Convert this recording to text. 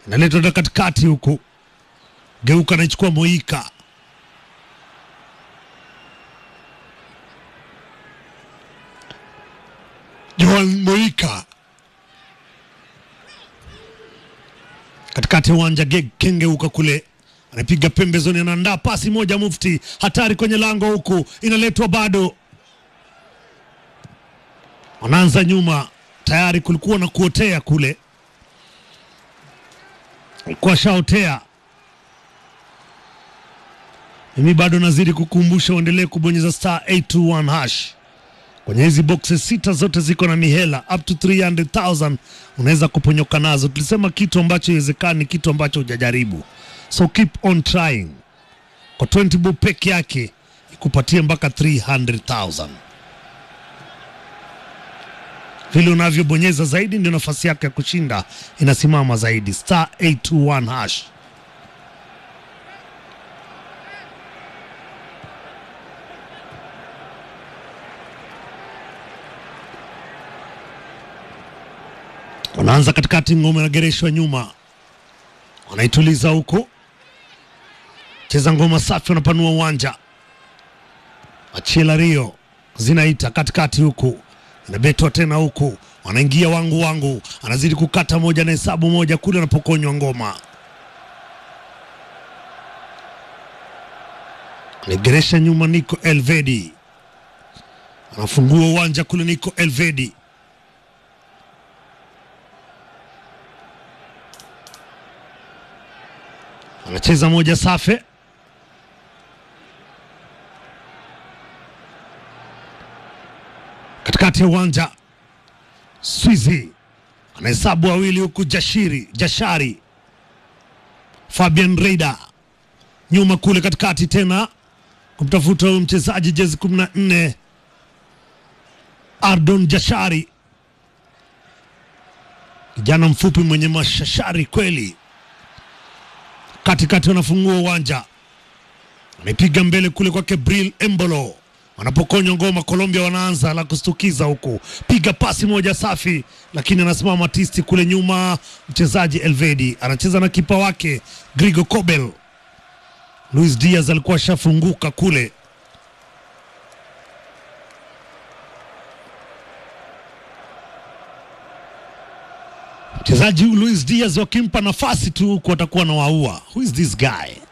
inaletwa na katikati huku, geuka anaichukua Moika, Joan Moika katikati ya uwanja, Geg kengeuka kule, anapiga pembezoni, anaandaa pasi moja mufti, hatari kwenye lango huku, inaletwa bado, wanaanza nyuma, tayari kulikuwa na kuotea kule, alikuwa shaotea. Mimi bado nazidi kukumbusha uendelee kubonyeza star 821 hash kwenye hizi boxes sita zote ziko na mihela up to 300,000 unaweza kuponyoka nazo. Tulisema kitu ambacho iwezekani, kitu ambacho hujajaribu, so keep on trying. Kwa 20 bob peke yake ikupatie mpaka 300,000. Vile unavyobonyeza zaidi ndio nafasi yake ya kushinda inasimama zaidi. Star 821 hash. wanaanza katikati, ngome nagereshwa nyuma, wanaituliza huku, cheza ngoma safi, wanapanua uwanja, achila Rio zinaita katikati huku, inabetwa tena huku, wanaingia wangu wangu, anazidi kukata moja na hesabu moja kule, anapokonywa ngoma, anageresha nyuma, Nico Elvedi anafungua uwanja kule, Nico Elvedi anacheza moja safe, katikati ya uwanja. Swizi anahesabu wawili huku, Jashiri Jashari, Fabian Reida nyuma kule katikati tena kumtafuta huyu mchezaji jezi kumi na nne Ardon Jashari, kijana mfupi mwenye mashashari kweli katikati wanafungua uwanja, amepiga mbele kule kwake Bril Embolo, wanapokonywa ngoma. Colombia wanaanza la kustukiza huku, piga pasi moja safi, lakini anasimama tisti kule nyuma. Mchezaji Elvedi anacheza na kipa wake Grigo Kobel. Luis Diaz alikuwa ashafunguka kule, mchezaji Luis Diaz wakimpa nafasi tu huku atakuwa na waua. Who is this guy?